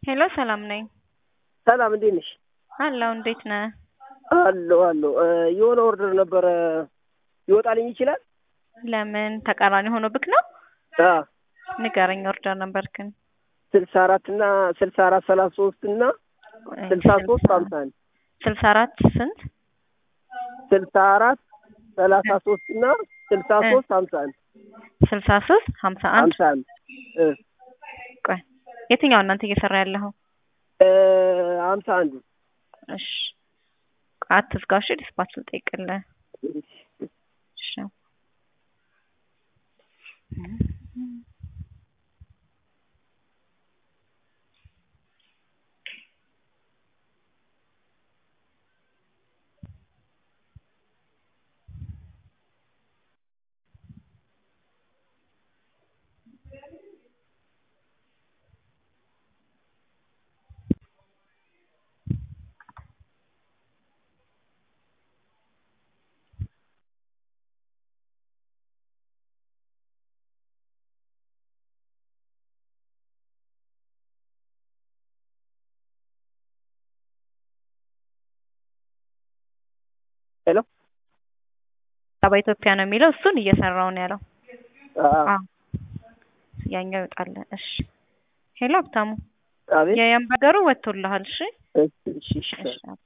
ሄሎ ሰላም ነኝ። ሰላም እንዴት ነሽ? አለሁ እንዴት ነህ? አለሁ አለሁ። የሆነ ኦርደር ነበረ ይወጣልኝ ይችላል? ለምን ተቃራኒ ሆኖብክ ነው? አዎ ንገረኝ ኦርደር ነበርክን? ስልሳ አራት እና ስልሳ አራት ሰላሳ ሶስት እና ስልሳ ሶስት ሀምሳ አንድ ስልሳ አራት ስንት? ስልሳ አራት ሰላሳ ሶስት እና ስልሳ ሶስት ሀምሳ አንድ ስልሳ ሶስት ሀምሳ አንድ ሀምሳ አንድ እ ቆይ የትኛው እናንተ እየሰራ ያለኸው? እ ሀምሳ አንዱ እሺ አትዝጋው እሺ ዲስፓች ልጠይቅልህ እሺ ሄሎ በኢትዮጵያ ነው የሚለው እሱን እየሰራው ነው ያለው። አዎ አዎ ያኛው ይወጣል። እሺ ሄሎ ሀብታሙ አቤት የየምበገሩ ወጥቶልሃል። እሺ እሺ እሺ እሺ እሺ